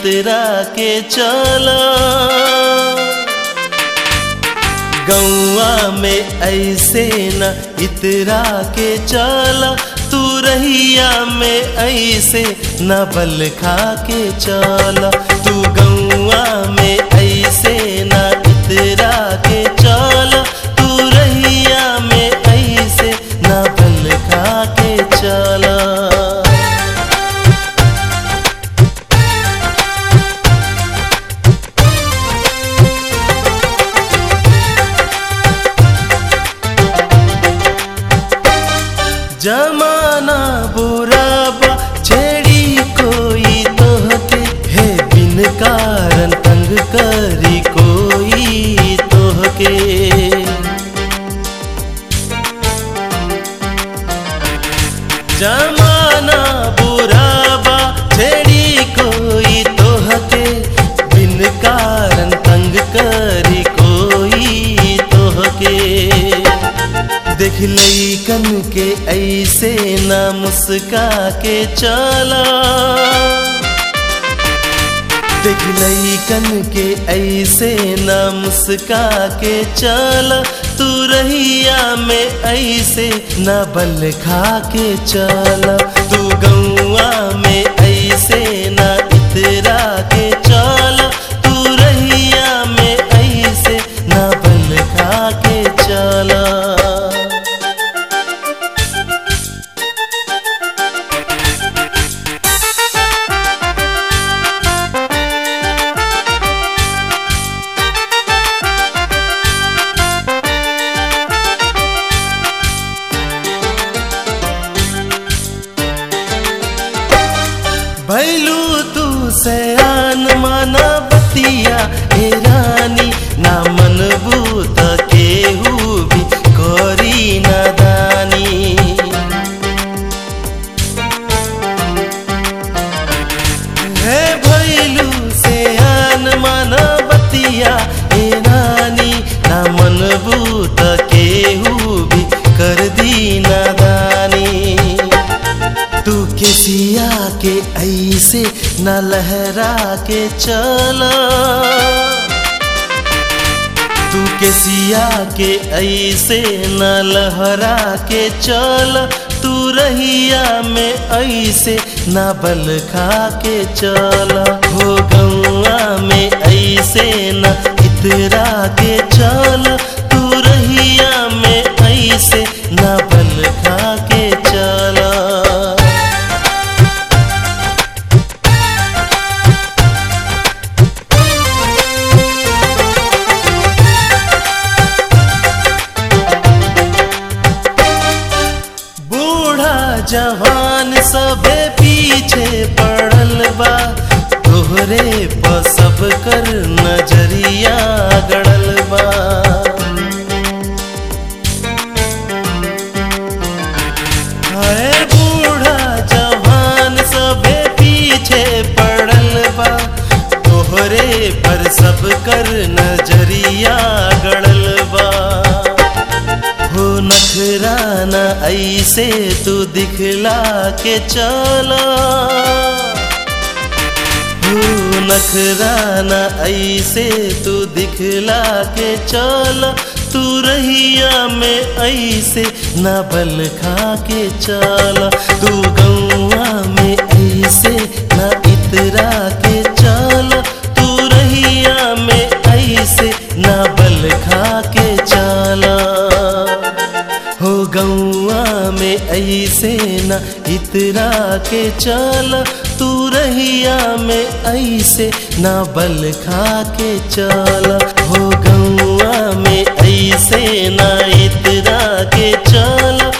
इतरा के चला गौआ में ऐसे न इतरा के चला तू रहिया में ऐसे न बल खा के चला तू गौआ में ऐसे न इतरा के चला तू रहिया में ऐसे न बल खा के चला जमाना बुरा बा छेड़ी कोई तोहके है बिन कारण तंग करी कोई तोहके जमाना बुरा बा छेड़ी कोई तोहके बिन कारण तंग करी कोई तोहके देख लैकन के ऐसे ना मुस्का के चला देख लैकन के ऐसे ना मुस्का के चला तू रहिया में ऐसे ना बल खा के चला तू गौआ में ऐसे ना इतरा के चला तू रहिया में ऐसे ना बल खा के चला भैलू तू सयान माना बतिया हे रानी ना मनबूत केहू भी करी नादानी हे भैलू सयान माना बतिया हे रानी ना मनबूत केहू भी कर दी नादानी तू किसिया के ऐसे न लहरा के चला तू किसिया के ऐसे न लहरा के चल तू रहिया में ऐसे न बल खा के चला हो गौआ में ऐसे न इतरा के चल तू रहिया में ऐसे न बल खा के चला बूढ़ा जवान सबे पीछे पड़ल बा तोहरे पर सब कर नजरिया गड़ल बा हाय बूढ़ा जवान सबे पीछे पड़ल बा तोहरे पर सब कर नजरिया गड़ल बा हो नखराना ऐसे तू दिखला के चला हो नखराना ऐसे तू दिखला के चला तू रहिया में ऐसे ना बल खा के चला तू गौआ में ऐसे ना इतरा के चला तू रहिया में ऐसे ना बल खा के चला हो गौआ में ऐसे न इतरा के चल तू रहिया में ऐसे न बल खा के चल हो गौआ में ऐसे न इतरा के चल